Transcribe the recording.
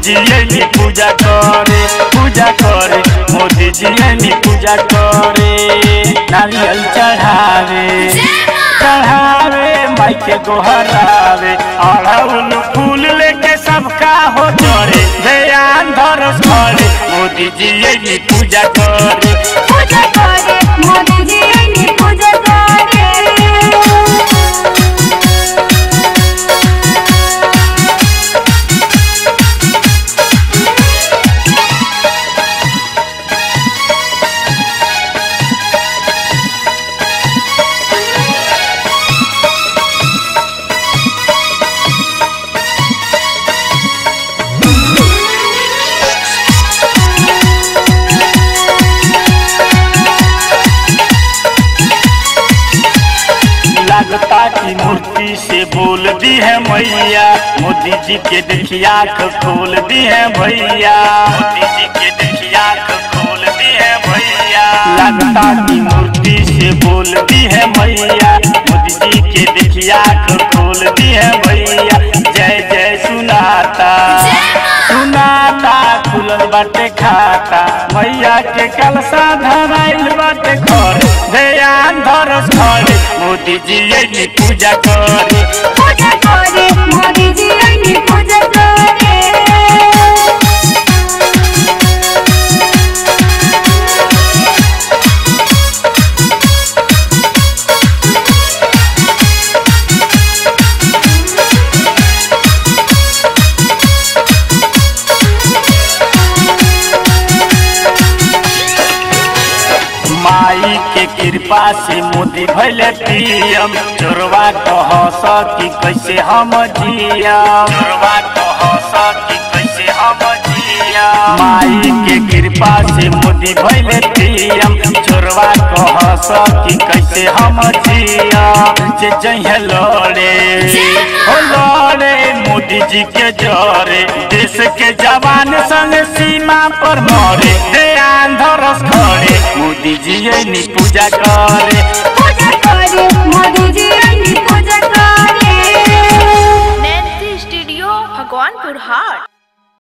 जी एनी पूजा करे पूजा करे मोदी जी एनी पूजा करे नारियल चढ़ावे चढ़ावे माई के गोहरावे अड़हुल फूल लेके सबका हो चढ़े ध्यान धरस करे मोदी जी एनी पूजा करे पूजा करे मोदी जी आईनी पूजा करे लगता की मूर्ति से बोल दी है मैया मोदी जी के देखिए आँख खोल दी है भैया मोदी जी के देखिए आँख खोल दी है भैया लगता की मूर्ति से बोल दी है मैया मोदी जी के देखिए आँख खोल दी है भैया जय जय सुनाता सुनाता खुलल बाटे खाता मैया के कलसा धराइल बाटे घर ध्यान धरस खड़े मोदी जी एनी पूजा करे पूजा करे मोदी जी आईनी पूजा करे माई के कृपा से मोदी भैले पीएम चोरवा कह सकी कैसे हम जियम चोरवा कह सकी कैसे हम जियम माई के कृपा से मोदी भैले पीएम चोरवा कह सकी कैसे हम जियम जे जहे लड़े हो लड़े मोदी जी के जरे देश के जवान संग सीमा पर मरे ध्यान धरस खड़े मोदी जी एनी पूजा करे पूजा